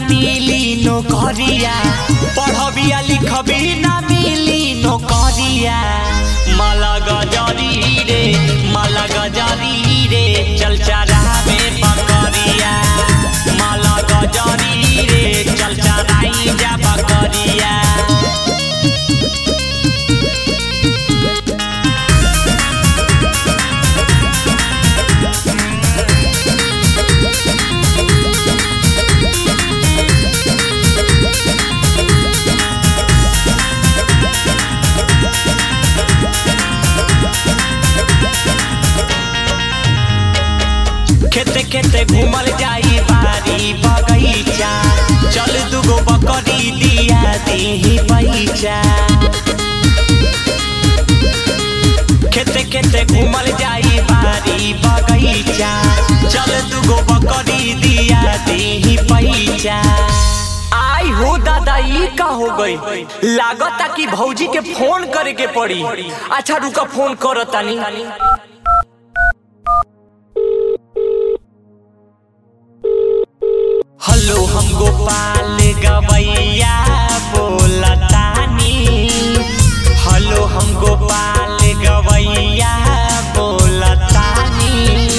मिली नौकरिया पढ़बिया लिखबी ना मिली नौकरिया माला गजरी रे माला गजरी रे चल चरा में बकरिया माला गजरी रे चल चराई जा बकरिया खेते खेते घूमल जाई बारी बगीचा चल दुगो बकरी दिया दीही पैचा खेते खेते घूमल जाई बारी बगीचा चल दुगो बकरी दिया दीही पैचा आई हो दादा ई का हो गई लागता कि भौजी के फोन करे के पड़ी अच्छा रुका फोन करतानी हेलो हम गोपाल गवैया बोलतानी हेलो हम गोपाल गवैया बोलतानी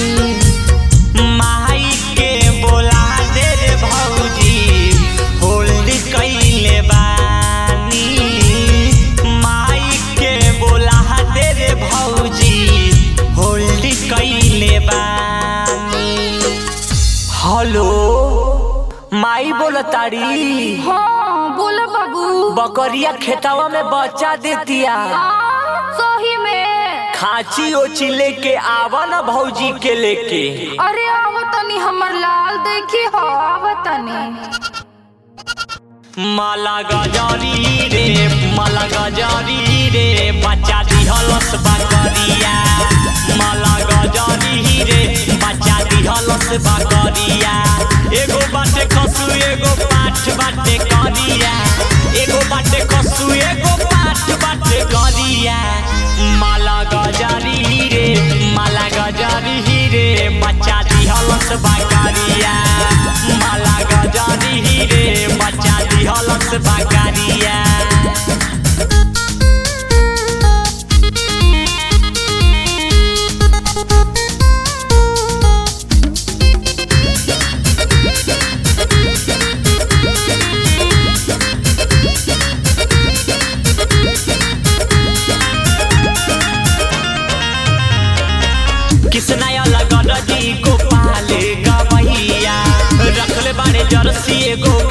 माई के बोला दे रे भौजी होल्ड कइले बानी माई के बोला दे रे भौजी होल्ड कइले बानी हेलो माई बोलताड़ी हाँ बोला बाबू बकरिया खेतवा में बच्चा देतिया हाँ, सही में खाची ओची लेके आवा ना भौजी के लेके अरे आवतनी हमर लाल देखी हो आवतनी माला गजारी रे माला गजारी रे बच्चा दिहलस बकरिया माला गजारी रे बच्चा दिहलस बकरिया एगो बाटे खसु एगो पाठ बाटे करिया एगो बाटे खसु एगो पाठ बाटे करिया माला गजारी रे माला गजारी रे बच्चा दिहलस बकरिया माला गजारी रे बच्चा दिहलस बकरिया किसनाया लगन जी को पाले गवैया रखले बाड़े जर्सी एगो